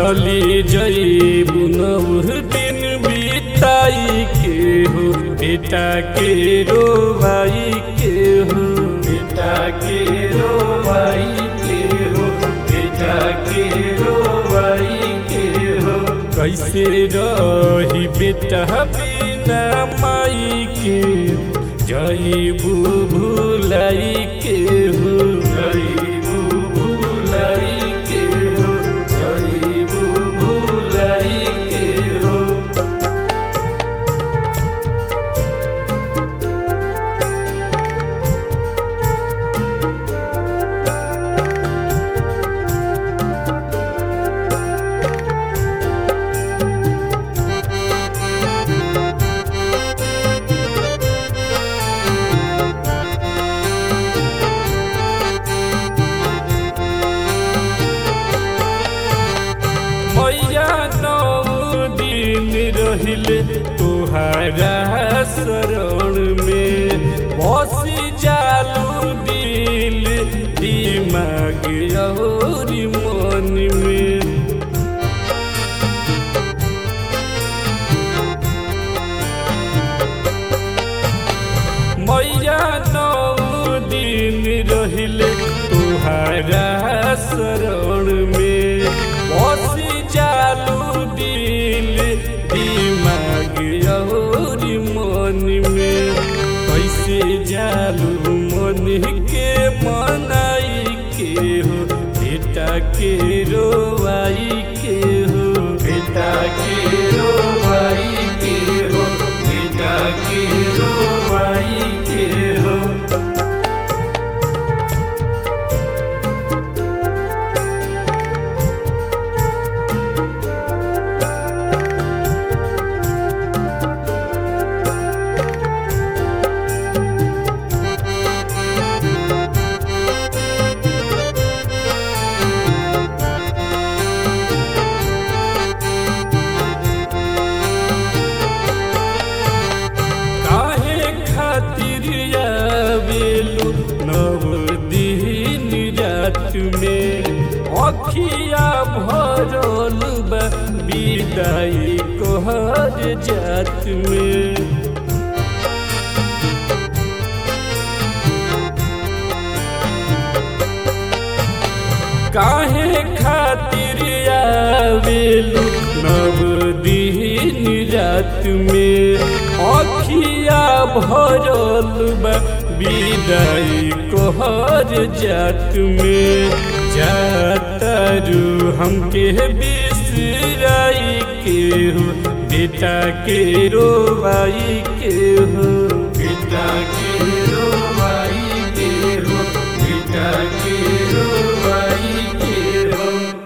चली जईबू नव दिन बिताई के हो बेटा के रोवाई के हो बेटा के रोवाई के हो बेटा के रोवाई के हो कैसे रही बेटा बिना माई के जईबू भूलाई के हो जईबू भूलाई के हो जईबू भूलाई के हो मैया नौ दिन रहिले तुहारा शरण में बसी जालू दिल दिमाग और मन में मैया नौ दिन रहिले तुहारा शरण में बसी जालू दिल दिमाग और मन में कैसे जालू मन के मनाई के हो बेटा के रोवाई के हो बेटा के रोवाई के हो बेटा के रोवाई के हो काहे खातिर आवेलु नव दिन रात में अखिया भरल बा विदाई कोहर जात में काहे खातिर आवेलु नव दिन रात में अखिया भरल बा विदाई कोहर जात में जातरू हमके बिसराई के हो बेटा के रोवाई के हो बेटा के रोवाई के हो बेटा के